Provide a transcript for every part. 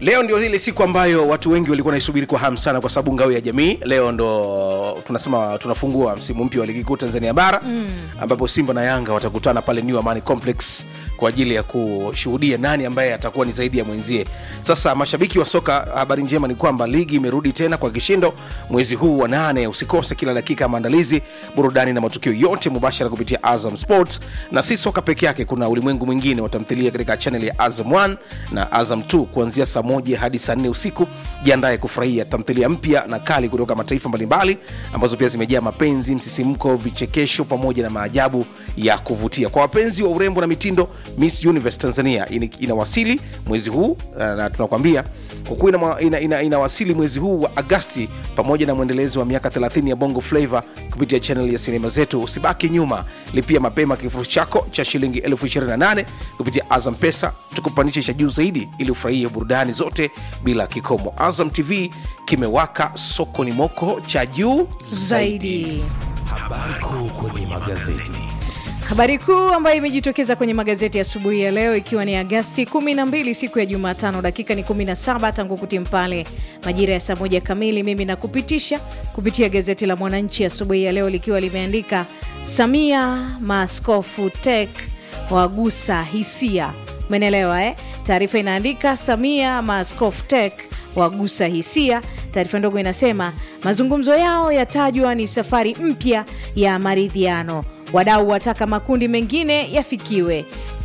leo ndio ile siku ambayo watu wengi walikuwa naisubiri kwa hamu sana kwa sababu ngao ya jamii leo ndo tunasema tunafungua msimu mpya wa ligi kuu tanzania bara mm. ambapo simba na yanga watakutana pale new amani complex kwa ajili ya kushuhudia nani ambaye atakuwa ni zaidi ya mwenzie sasa mashabiki wa soka habari njema ni kwamba ligi imerudi tena kwa kishindo mwezi huu wa nane usikose kila dakika ya maandalizi burudani na matukio yote mubashara kupitia azam sports na si soka peke yake kuna ulimwengu mwingine wa tamthilia katika chaneli ya azam 1 na azam 2 kuanzia saa moja hadi saa nne usiku jiandaye kufurahia tamthilia mpya na kali kutoka mataifa mbalimbali ambazo pia zimejaa mapenzi msisimko vichekesho pamoja na maajabu ya kuvutia kwa wapenzi wa urembo na mitindo miss universe tanzania ini- inawasili mwezi huu uh, na tunakwambia kwa kuwa inawasili ina, ina, inawasili mwezi huu wa agasti pamoja na mwendelezo wa miaka 30 ya bongo flavo kupitia chanel ya sinema zetu usibaki nyuma lipia mapema kifurushi chako cha shilingi 28 kupitia azam pesa tukupandisha cha juu zaidi ili ufurahie burudani zote bila kikomo azam tv kimewaka sokoni moko cha juu zaidi, zaidi Habari kuu kwenye magazeti. habari kuu ambayo imejitokeza kwenye magazeti ya asubuhi ya leo ikiwa ni agasti 12 siku ya jumatano dakika ni 17 tangu kutim pale majira ya saa moja kamili mimi nakupitisha kupitia gazeti la mwananchi asubuhi ya leo likiwa limeandika samia maaskofu tek wagusa hisia umenelewa eh? taarifa inaandika samia maaskofu tek wagusa hisia taarifa ndogo inasema mazungumzo yao yatajwa ni safari mpya ya maridhiano wadau wataka makundi mengine yafikiwe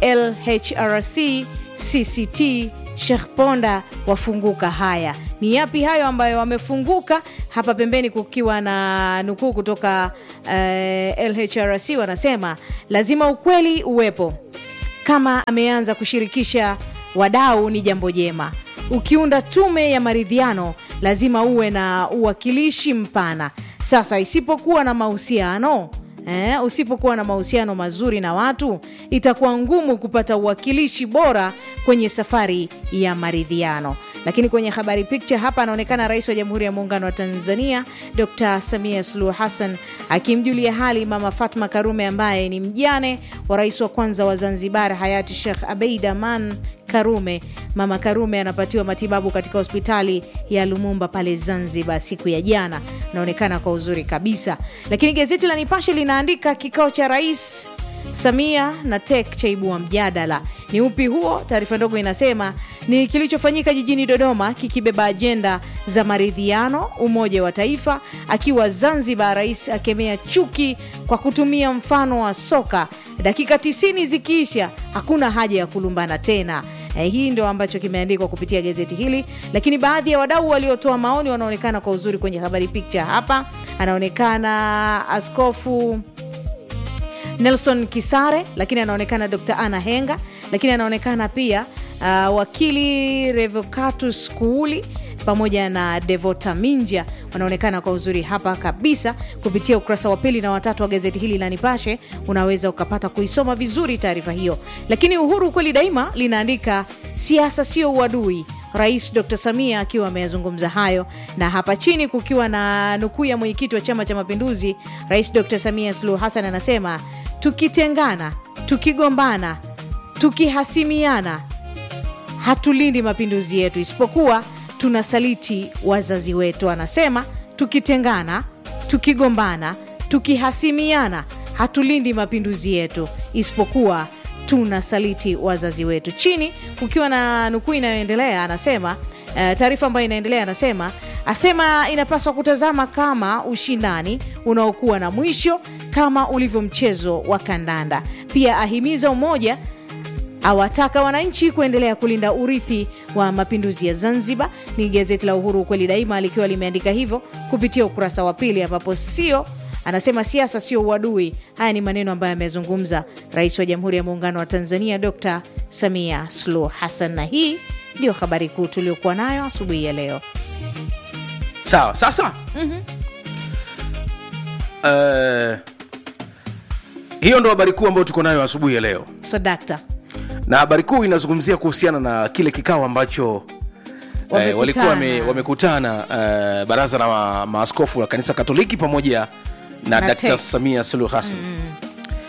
lhrc cct Sheikh Ponda wafunguka. Haya ni yapi hayo ambayo wamefunguka? Hapa pembeni kukiwa na nukuu kutoka eh, LHRC wanasema lazima ukweli uwepo kama ameanza kushirikisha wadau ni jambo jema. Ukiunda tume ya maridhiano, lazima uwe na uwakilishi mpana. Sasa isipokuwa na mahusiano eh, usipokuwa na mahusiano mazuri na watu, itakuwa ngumu kupata uwakilishi bora kwenye safari ya maridhiano. Lakini kwenye habari picture hapa anaonekana Rais wa Jamhuri ya Muungano wa Tanzania Dr. Samia Suluhu Hassan akimjulia hali Mama Fatma Karume ambaye ni mjane wa rais wa kwanza wa Zanzibar hayati Sheikh Abeid Aman Karume. Mama Karume anapatiwa matibabu katika hospitali ya Lumumba pale Zanzibar siku ya jana, anaonekana kwa uzuri kabisa. Lakini gazeti la Nipashe linaandika kikao cha rais Samia na TEC chaibua mjadala. Ni upi huo? Taarifa ndogo inasema ni kilichofanyika jijini Dodoma kikibeba ajenda za maridhiano, umoja wa taifa. Akiwa Zanzibar, rais akemea chuki kwa kutumia mfano wa soka. Dakika 90 zikiisha, hakuna haja ya kulumbana tena. Eh, hii ndio ambacho kimeandikwa kupitia gazeti hili, lakini baadhi ya wadau waliotoa maoni wanaonekana kwa uzuri kwenye habari picture hapa. Anaonekana askofu Nelson Kisare, lakini anaonekana Dr. Anna Henga, lakini anaonekana pia uh, wakili Revocatus Kuuli pamoja na Devota Minja wanaonekana kwa uzuri hapa kabisa kupitia ukurasa wa pili na watatu wa gazeti hili la Nipashe. Unaweza ukapata kuisoma vizuri taarifa hiyo, lakini Uhuru kweli daima linaandika siasa sio uadui. Rais Dr. Samia akiwa ameyazungumza hayo, na hapa chini kukiwa na nukuu ya mwenyekiti wa Chama cha Mapinduzi, Rais Dr. Samia Suluhu Hassan anasema tukitengana, tukigombana, tukihasimiana hatulindi mapinduzi yetu, isipokuwa tunasaliti wazazi wetu. Anasema tukitengana, tukigombana, tukihasimiana hatulindi mapinduzi yetu, isipokuwa tunasaliti wazazi wetu. Chini kukiwa na nukuu inayoendelea, anasema eh, taarifa ambayo inaendelea, anasema asema inapaswa kutazama kama ushindani unaokuwa na mwisho kama ulivyo mchezo wa kandanda. Pia ahimiza umoja awataka wananchi kuendelea kulinda urithi wa mapinduzi ya Zanzibar. Ni gazeti la Uhuru ukweli daima likiwa limeandika hivyo kupitia ukurasa wa pili, ambapo sio anasema siasa sio uadui. Haya ni maneno ambayo amezungumza Rais wa Jamhuri ya Muungano wa Tanzania Dr. Samia Suluhu Hassan, na hii ndio habari kuu tuliokuwa nayo asubuhi ya leo. sawa sasa Eh, hiyo ndo habari kuu ambayo tuko nayo asubuhi ya leo So dakta na habari kuu inazungumzia kuhusiana na kile kikao ambacho eh, Wamekutana. walikuwa wame- wamekutana eh, baraza la ma, maaskofu la kanisa katoliki pamoja na, Na Dkt. TEC. samia suluhu hassan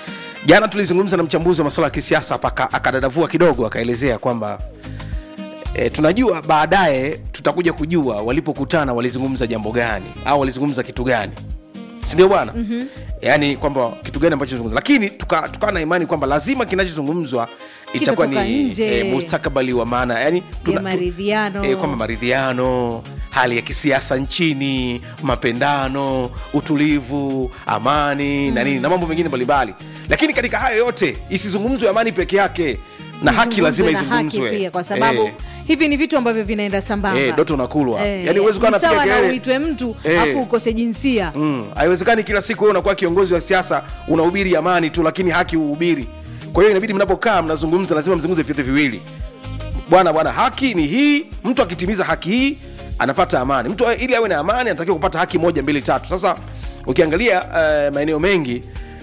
jana tulizungumza na mchambuzi wa masuala ya kisiasa hapa aka- akadadavua kidogo akaelezea kwamba e, tunajua baadaye tutakuja kujua walipokutana walizungumza jambo gani au walizungumza kitu gani sindio bwana mm-hmm. yaani kwamba kitu gani ambacho zungumza lakini tukawa tuka na imani kwamba lazima kinachozungumzwa itakuwa Kitatoka ni nje. e, mustakabali wa maana yani Ya maridhiano. e, kwamba maridhiano hali ya kisiasa nchini mapendano utulivu amani mm. na nini na mambo mengine mbalimbali lakini katika hayo yote isizungumzwe amani peke yake na haki lazima Izungumzwe na haki izungumzwe pia kwa sababu Eh, hivi ni vitu ambavyo vinaenda sambamba eh, doto unakulwa Eh, yani huwezi kuwa ni sawa unapiga na kelele uitwe mtu Eh. afu ukose jinsia Mm, haiwezekani kila siku wewe unakuwa kiongozi wa siasa unahubiri amani tu lakini haki uhubiri kwa hiyo inabidi mnapokaa mnazungumza lazima mzungumze vyote viwili bwana bwana haki ni hii mtu akitimiza haki hii anapata amani mtu ili awe na amani anatakiwa kupata haki moja mbili tatu sasa ukiangalia uh, maeneo mengi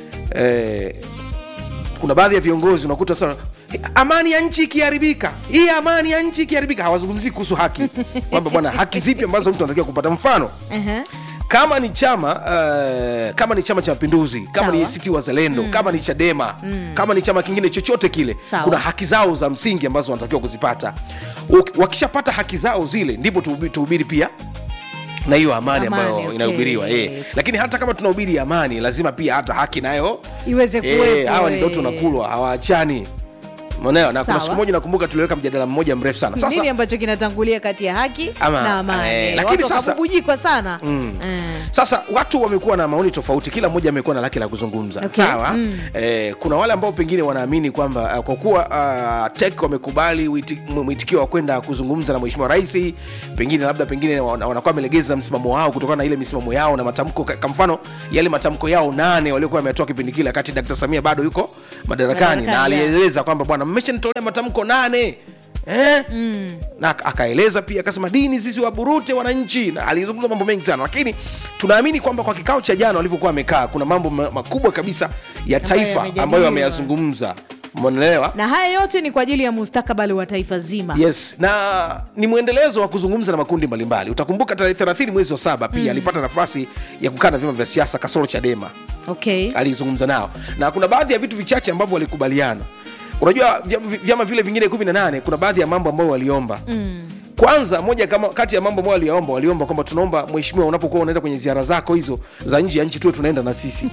uh, kuna baadhi ya viongozi unakuta sana amani ya nchi ikiharibika hii amani ya nchi ikiharibika hawazungumzii kuhusu haki kwamba bwana haki zipi ambazo mtu anatakiwa kupata mfano Ehe. kama ni chama uh, kama ni chama cha mapinduzi kama Sawa. ni ACT Wazalendo mm. kama ni Chadema mm. kama ni chama kingine chochote kile Sawa. kuna haki zao za msingi ambazo wanatakiwa kuzipata Uk- wakishapata haki zao zile ndipo tuhubi- tuhubiri pia na hiyo amani, Amani, ambayo okay. inahubiriwa eh. lakini hata kama tunahubiri amani lazima pia hata haki nayo iweze eh, kuwepo hawa ni eh. ndoto nakulwa hawaachani Umeelewa? na kuna Sawa. siku moja nakumbuka tuliweka mjadala mmoja mrefu sana sasa nini ambacho kinatangulia kati ya haki Ama, na amani eh, lakini Watu sasa- wakabubujikwa sana Eh. sasa watu wamekuwa na maoni tofauti kila mmoja amekuwa na lake la kuzungumza Okay. sawa mm. eh, kuna wale ambao pengine wanaamini kwamba uh, kwa kuwa uh, tek wamekubali witi- mw- mwitikio wa kwenda kuzungumza na mheshimiwa rais pengine labda pengine wana- wanakuwa wamelegeza msimamo wao kutokana na ile misimamo yao na matamko ka- kwa mfano yale matamko yao nane waliokuwa wametoa kipindi kile wakati dkt samia bado yuko madarakani na Madarakani, yeah. alieleza kwamba bwana mmeshanitolea matamko nane Eh? Mm. na ak- akaeleza pia akasema dini sisi waburute wananchi na alizungumza mambo mengi sana lakini tunaamini kwamba kwa kikao cha jana walivyokuwa wamekaa kuna mambo ma- makubwa kabisa ya taifa yamejadiliwa. ambayo wameyazungumza umeelewa na haya yote ni kwa ajili ya mustakabali wa taifa zima yes na ni mwendelezo wa kuzungumza na makundi mbalimbali utakumbuka tarehe 30 mwezi wa saba pia alipata nafasi ya kukaa na vyama vya siasa kasoro chadema okay alizungumza nao na kuna baadhi ya vitu vichache ambavyo walikubaliana unajua vyama, vyama vile vingine 18 kuna baadhi ya mambo ambayo waliomba mm. kwanza moja kama kati ya mambo ambayo waliomba waliomba kwamba tunaomba mheshimiwa unapokuwa unaenda kwenye ziara zako hizo za nje ya nchi tuwe tunaenda na sisi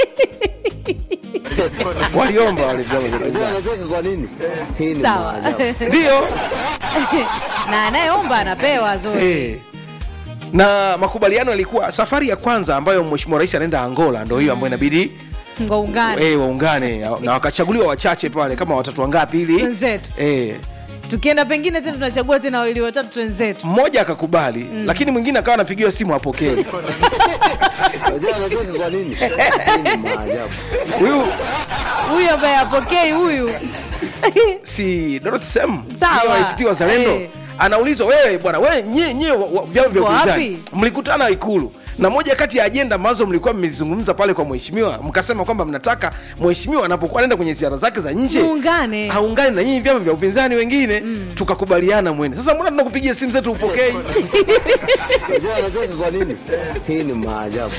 waliomba wale vyama vya upinzani. Unacheka kwa nini? Hii ni sawa maajabu. ndio na anayeomba anapewa zoe Eh. na makubaliano yalikuwa safari ya kwanza ambayo mheshimiwa rais anaenda angola ndo hiyo ambayo inabidi ngaungane eh, waungane na wakachaguliwa wachache pale kama watatu wangapi ili Wenzetu. eh, tukienda pengine tena tunachagua tena wawili watatu wenzetu mmoja akakubali mm. lakini mwingine akawa anapigiwa simu apokee Unajua anacheka kwa nini? Hii ni maajabu. huyu huyu ambaye apokei huyu si Dorothy Sem Sawa. hiyo ACT Wazalendo Eh. anaulizwa wewe bwana wewe nyie nyie wa- wa- vyama vya Mko upinzani wapi? mlikutana ikulu na moja kati ya ajenda ambazo mlikuwa mmezizungumza pale kwa mheshimiwa mkasema kwamba mnataka mheshimiwa anapokuwa anaenda kwenye ziara zake za nje Muungane. aungane na nyinyi vyama vya upinzani wengine tukakubaliana mwende sasa mbona tunakupigia simu zetu upokei Unajua anacheka kwa nini? Hii ni maajabu.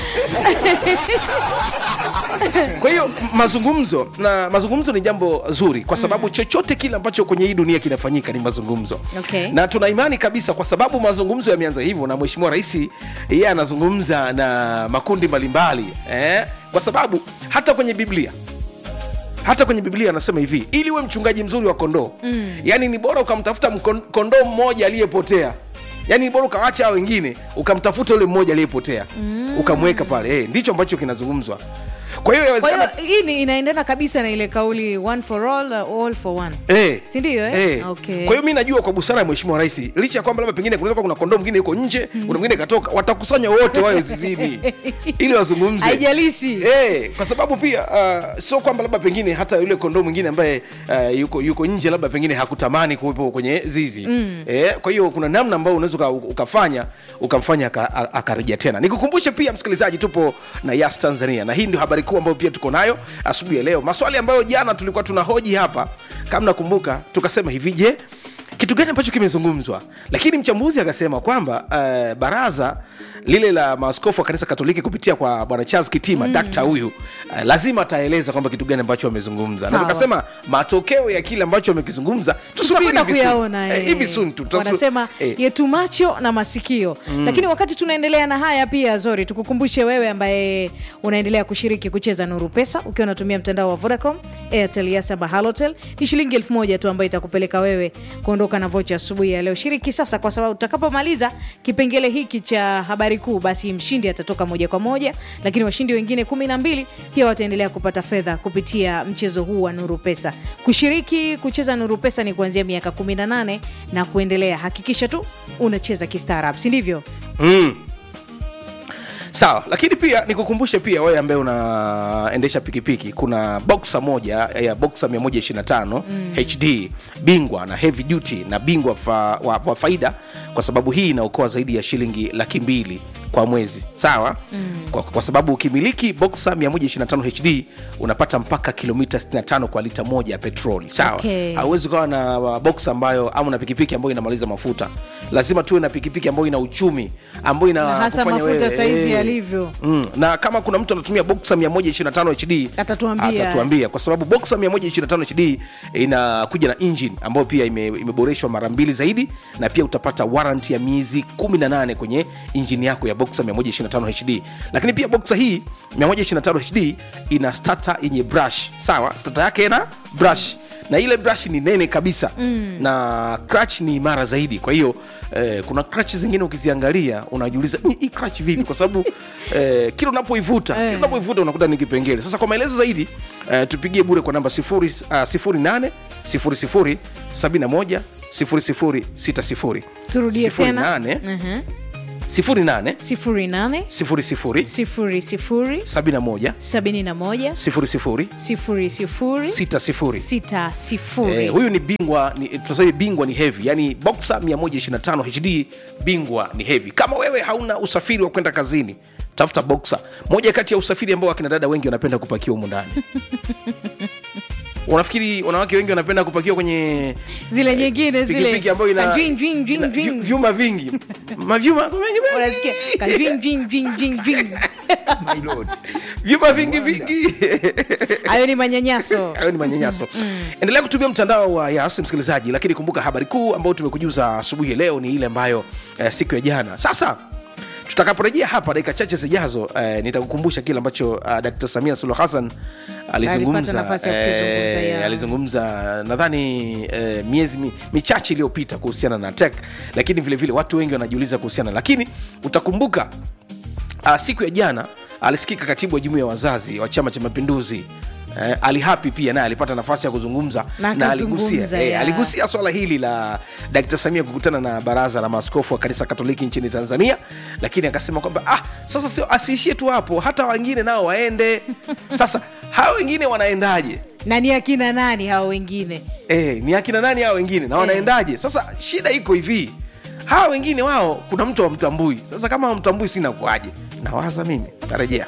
kwa hiyo m- mazungumzo na mazungumzo ni jambo zuri kwa sababu mm. chochote kile ambacho kwenye hii dunia kinafanyika ni mazungumzo Okay. na tuna imani kabisa kwa sababu mazungumzo yameanza hivyo na mheshimiwa rais yeye anazungumza na makundi mbalimbali eh? kwa sababu hata kwenye biblia hata kwenye biblia anasema hivi ili uwe mchungaji mzuri wa kondoo mm. yaani ni bora ukamtafuta mkon- kondoo mmoja aliyepotea yaani ni bora ukawacha hao wengine ukamtafuta yule mmoja aliyepotea mm. ukamweka pale eh, ndicho ambacho kinazungumzwa kwa hiyo kwa yawezekana hiyo hii ni- inaendana kabisa na ile kauli one for all uh, all for one Eh. Si ndio, eh? Eh. Okay. kwa hiyo mi najua kwa busara ya mheshimiwa rais licha ya kwamba labda pengine kunaweza kuwa kuna kondoo mwingine yuko nje kuna mwingine katoka watakusanya wote wawe zizini ili wazungumze haijalishi Eh, kwa sababu pia uh, sio kwamba labda pengine hata yule kondoo mwingine ambaye uh, yuko, yuko nje labda pengine hakutamani kuwepo kwenye zizi mm. eh, kwa hiyo kuna namna ambayo unaweza uka- ukafanya ukamfanya aka- a- akarejea tena nikukumbushe pia msikilizaji tupo na yas tanzania na hii ndio habari kuu ambayo pia tuko nayo asubuhi ya leo maswali ambayo jana tulikuwa tunahoji hapa kama nakumbuka tukasema hivi je kitu gani ambacho kimezungumzwa lakini mchambuzi akasema kwamba uh, baraza lile la maaskofu wa kanisa katoliki kupitia kwa bwana charles kitima mm. dakta huyu uh, lazima ataeleza kwamba kitu gani ambacho wamezungumza na Sawa. tukasema matokeo ya kile ambacho wamekizungumza tusubiri tutakwenda hivi soon. kuyaona Eh, eh. hivi soon tu, tutasu- wanasema eh. yetu macho na masikio lakini wakati tunaendelea na haya pia zori tukukumbushe wewe ambaye unaendelea kushiriki kucheza nuru pesa ukiwa unatumia mtandao wa vodacom airtel yasa bahalotel ni shilingi elfu moja tu ambayo itakupeleka wewe kuondoka na vocha asubuhi ya leo shiriki sasa kwa sababu utakapomaliza kipengele hiki cha habari kuu basi mshindi atatoka moja kwa moja lakini washindi wengine kumi na mbili pia wataendelea kupata fedha kupitia mchezo huu wa nuru pesa kushiriki kucheza nuru pesa ni kuanzia miaka 18 na kuendelea hakikisha tu unacheza kistaarab si ndivyo mm. sawa lakini pia nikukumbushe pia wewe ambaye unaendesha pikipiki kuna boxa moja ya boxa 125 mm. hd bingwa na heavy duty na bingwa fa, wa, wa faida kwa sababu hii inaokoa zaidi ya shilingi laki mbili kwa mwezi sawa mm. kwa, kwa sababu ukimiliki boxa 125 hd unapata mpaka kilomita 65 kwa lita moja ya petroli sawa Okay. hauwezi ukawa na uh, box ambayo ama na pikipiki ambayo inamaliza mafuta lazima tuwe na pikipiki ambayo ina uchumi ambayo ina na hasa kufanya mafuta wewe, saizi eh, yalivyo Mm, na kama kuna mtu anatumia boxa 125 hd Atatuambia. atatuambia kwa sababu boxa 125 hd inakuja na engine ambayo pia ime, imeboreshwa mara mbili zaidi na pia utapata warrant ya miezi 18 kwenye injini yako ya boxa 125 hd lakini pia boxa hii 125 hd ina starter yenye brush sawa starter yake ina brush na ile brush ni nene kabisa mm. na crutch ni imara zaidi kwa hiyo eh, kuna crutch zingine ukiziangalia unajiuliza "Ni- hii crutch vipi kwa sababu eh, kila unapoivuta kila unapoivuta unakuta ni kipengele sasa kwa maelezo zaidi eh, tupigie bure kwa namba 0 uh, 08 00 71 0060 turudie tena 08 Mhm. 08 sifuri nane 00 sifuri sifuri 71 sabini na moja 00 sifuri sifuri 60 sita sifuri Eh, huyu ni bingwa ni, tunasema bingwa ni heavy yani boxer 125 hd bingwa ni heavy kama wewe hauna usafiri wa kwenda kazini tafuta boxer moja kati ya usafiri ambao akina dada wengi wanapenda kupakiwa humu ndani unafikiri wanawake wengi wanapenda kupakiwa kwenye zile nyingine zile pikipiki ambayo ina, Kajwing, jwing, jwing, ina jwing. vyu- vyuma vingi mavyuma mengi mengi. Unasikia? Kajwing, jwing, jwing, jwing, jwing. vyuma vingi vingi hayo ni manyanyaso hayo ni manyanyaso endelea kutumia mtandao wa yas msikilizaji lakini kumbuka habari kuu ambayo tumekujuza asubuhi ya leo ni ile ambayo eh, siku ya jana sasa tutakaporejea hapa dakika chache zijazo eh, nitakukumbusha kile ambacho uh, dkt samia suluhu hassan alizungumza nafasi ya kukizungumza, ya. alizungumza nadhani eh, miezi mi, michache iliyopita kuhusiana na tek lakini vile vile watu wengi wanajiuliza kuhusiana lakini utakumbuka uh, siku ya jana alisikika katibu wa jumuiya ya wazazi wa chama cha mapinduzi Eh, ali hapi pia naye alipata nafasi ya kuzungumza Na na akazungumza, aligusia, eh, ya. aligusia swala hili la dkt samia kukutana na baraza la maaskofu wa kanisa katoliki nchini tanzania lakini akasema kwamba ah, sasa sio asiishie tu hapo hata wengine nao waende sasa hawa wengine wanaendaje na ni akina nani hao wengine eh, ni akina nani hao wengine na wanaendaje sasa shida iko hivi hawa wengine wao kuna mtu wamtambui sasa kama wamtambui sina kuaje nawaza mimi tarejea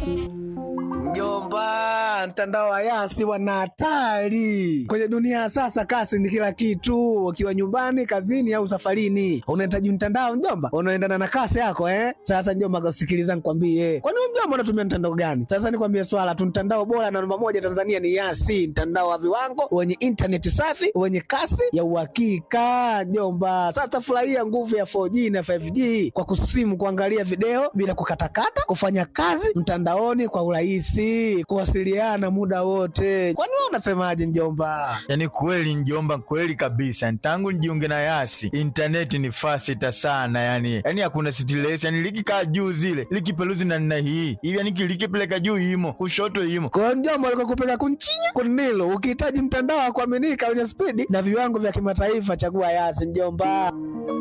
Mjomba, mtandao wa Yasi wana hatari kwenye dunia ya sasa. Kasi ni kila kitu, ukiwa nyumbani, kazini au safarini, unahitaji mtandao mjomba, unaendana na kasi yako eh. Sasa mjomba, sikiliza nikwambie, kwani wewe mjomba unatumia mtandao gani? Sasa nikwambie swala tu, mtandao bora na namba moja Tanzania ni Yasi, mtandao wa viwango wenye intaneti safi wenye kasi ya uhakika mjomba. Sasa furahia nguvu ya 4G na 5G kwa kusimu, kuangalia video bila kukatakata, kufanya kazi mtandaoni kwa urahisi, kuwasiliana muda wote. Kwani wewe unasemaje mjomba? yaani kweli njomba kweli kabisa tangu nijiunge na yasi intaneti ni fasita sana yani yani hakuna stress yani likikaa juu zile likipeluzi na nna hii hivi yani likipeleka juu imo kushoto imo Kwa hiyo mjomba, alikuwa kupeka kunchinya kunilo. Ukihitaji mtandao wa kuaminika wenye spidi na viwango vya kimataifa, chagua Yasi mjomba.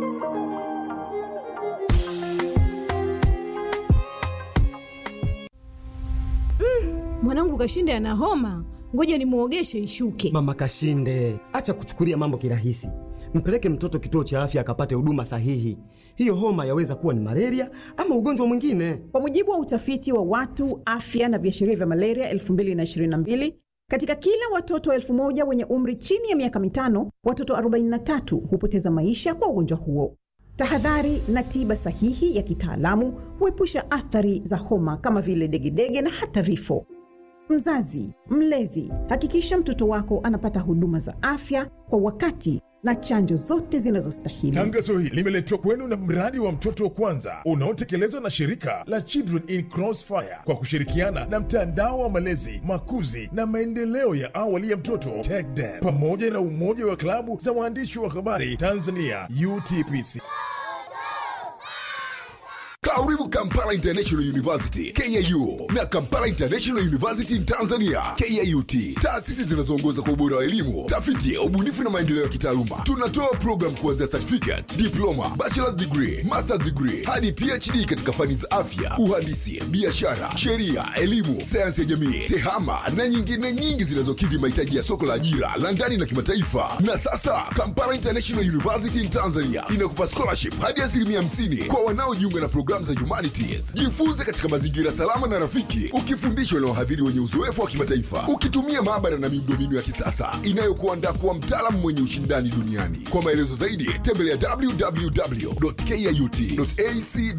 mwanangu kashinde ana homa ngoja nimwogeshe ishuke Mama Kashinde, acha kuchukulia mambo kirahisi. Mpeleke mtoto kituo cha afya akapate huduma sahihi. Hiyo homa yaweza kuwa ni malaria ama ugonjwa mwingine. Kwa mujibu wa utafiti wa watu afya na viashiria vya malaria 2022 katika kila watoto elfu moja wenye umri chini ya miaka mitano, watoto 43 hupoteza maisha kwa ugonjwa huo. Tahadhari na tiba sahihi ya kitaalamu huepusha athari za homa kama vile degedege na hata vifo. Mzazi, mlezi, hakikisha mtoto wako anapata huduma za afya kwa wakati na chanjo zote zinazostahili. Tangazo hili limeletwa kwenu na mradi wa mtoto kwanza unaotekelezwa na shirika la Children in Crossfire kwa kushirikiana na mtandao wa malezi, makuzi na maendeleo ya awali ya mtoto TECDEN pamoja na umoja wa klabu za waandishi wa habari Tanzania UTPC. Karibu Kampala International University KIU na Kampala International University in Tanzania KIUT, taasisi zinazoongoza kwa ubora wa elimu, tafiti, ubunifu na maendeleo ya kitaaluma. Tunatoa program kuanzia certificate, diploma, bachelor's degree, master's degree hadi PhD katika fani za afya, uhandisi, biashara, sheria, elimu, sayansi ya jamii, tehama na nyingine nyingi zinazokidhi mahitaji ya soko la ajira la ndani na kimataifa. Na sasa Kampala International University in Tanzania inakupa scholarship hadi asilimia 50 kwa wanaojiunga na programu za humanities. Jifunze katika mazingira salama na rafiki, ukifundishwa na wahadhiri wenye uzoefu wa kimataifa, ukitumia maabara na miundombinu ya kisasa inayokuandaa kuwa mtaalamu mwenye ushindani duniani. Kwa maelezo zaidi, tembelea www.kiut.ac